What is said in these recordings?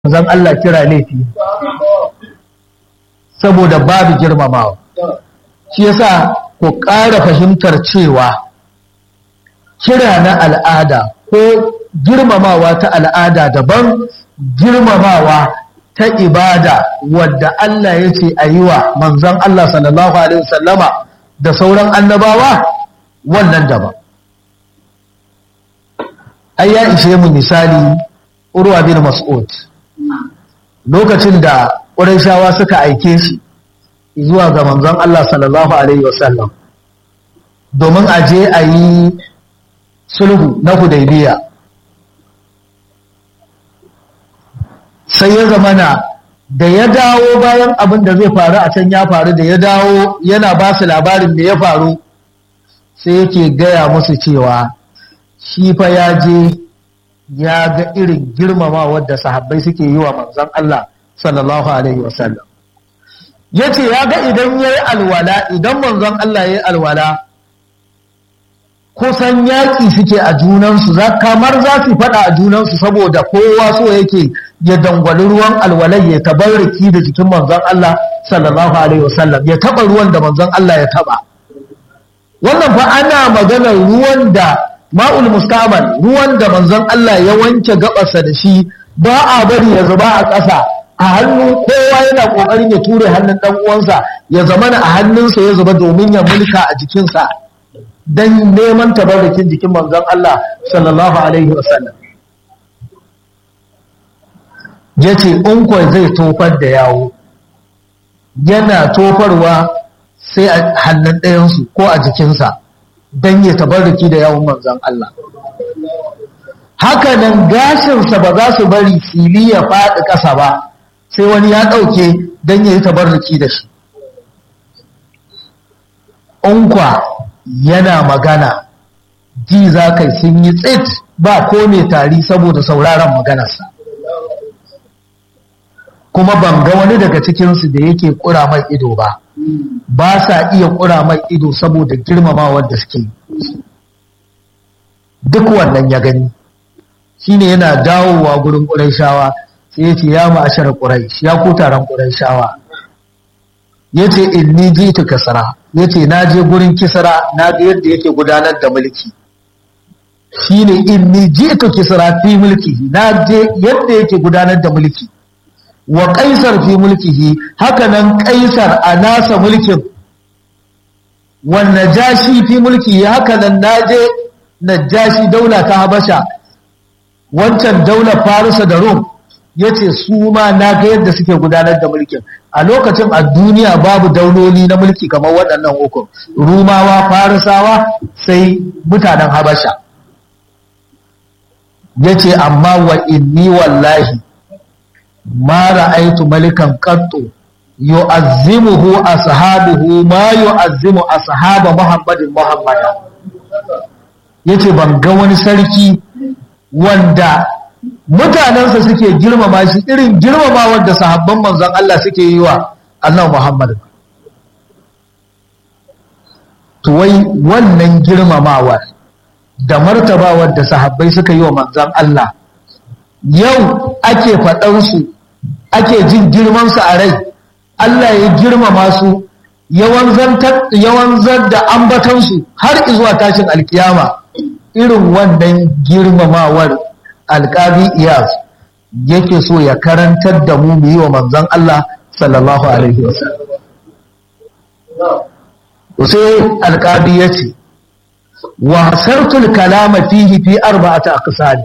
zan Allah kira laifi saboda babu girmamawa shi yasa ku ƙara fahimtar cewa kira na al'ada ko girmamawa ta al'ada daban girmamawa ta ibada wadda Allah ya ce a yi wa manzon Allah sallallahu Alaihi wasallama da sauran annabawa wannan daban ai ya ishe mu misali urwa bin mas'ud lokacin da ƙurayshawa suka aike shi zuwa ga manzon Allah sallallahu alaihi wasallam domin a je a yi sulhu na hudaybiya sai ya zamana da ya dawo bayan abin da zai faru a can ya faru da ya dawo yana ba su labarin da ya faru sai yake gaya musu cewa shi fa ya je ya ga irin girmama wadda sahabbai suke yi wa manzon Allah sallallahu alaihi wasallam ya ce ya ga idan ya yi alwala idan manzon Allah ya yi alwala kusan yaƙi suke a junansu kamar za su faɗa a junansu saboda kowa so yake ya dangwali ruwan alwalai ya tabarriki da jikin manzon Allah sallallahu alaihi wasallam ya taɓa ruwan da manzon Allah ya taɓa wannan fa ana maganar ruwan da ma'ul mustamal ruwan da manzon Allah ya wanke gabarsa da shi ba a bari ya zuba a ƙasa a hannun kowa yana ƙoƙarin ya ture hannun ɗan uwansa ya zamana a hannunsa ya zuba domin ya mulka a jikinsa don neman tabarrukin jikin manzon Allah sallallahu alaihi wasallam ya ce in zai tofar da yawo yana tofarwa sai a hannun ɗayansu ko a jikinsa don ya tabarruki da yawon manzan Allah. Hakanan gashinsa ba za su bari fili ya faɗi ƙasa ba, sai wani ya ɗauke don ya yi tabarruki da shi. Unkwa yana magana, ji za kai sun yi tsit ba ko mai tari saboda sauraron maganarsa. Kuma ban ga wani daga cikinsu da yake ƙura mai ido ba. ba sa iya ƙura mai ido saboda girmamawar da suke duk wannan ya gani shine yana dawowa gurin ƙuraishawa sai ya ce ya ma'ashar ƙuraish ya ku taron ƙuraishawa ya ce in ni ji ta kasara ya ce na je gurin kisara na ga yadda yake gudanar da mulki shine in ni ji ta kisara fi mulki na je yadda yake gudanar da mulki wa kaisar fi mulkihi hakanan kaisar a nasa mulkin wa najashi fi mulkihi hakanan naje najashi daula ta habasha wancan daular farisa da rum yace su ma na ga yadda suke gudanar da mulkin a lokacin a duniya babu dauloli na mulki kamar waɗannan uku rumawa farisawa sai mutanen habasha yace amma wa inni wallahi ما رأيت ملكا قط يعظمه أصحابه ما يعظم أصحاب محمد محمد yace ban ga wani sarki wanda mutanensa suke girmama shi irin girmama wanda sahabban manzon Allah suke yi wa Allah Muhammad to wai wannan girmamawa da martabawar da sahabbai suka yi wa manzon Allah yau ake faɗansu ake jin girmansu a rai Allah ya girmama su yawan da ambatansu har izuwa tashin alkiyama irin wannan girmamawar alƙabi iyas yake so ya karantar da mu mu yi wa manzan Allah sallallahu alaihi wasallam sai alƙabi ya ce wa sartul kalama fihi fi arba'ata aqsali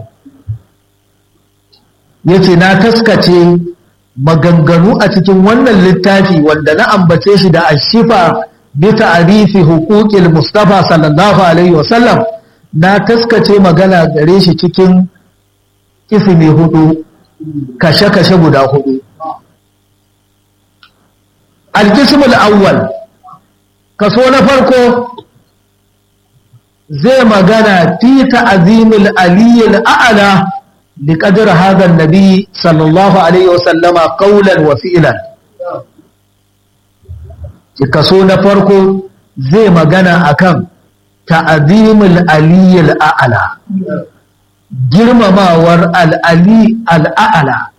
ya ce na taskace maganganu a cikin wannan littafi wanda na ambace shi da ashifa bi ta'rifi huquqil mustafa sallallahu alaihi wasallam na taskace magana gare shi cikin ismi hudu kashe-kashe guda hudu al-qismul awwal kaso na farko zai magana fi ta'zimul aliyyil a'la بقدر هذا النبي صلى الله عليه وسلم قولا وفعلا kaso na farko zai magana akan ta'azimul aliyyil a'la girmamawar al'ali al'a'la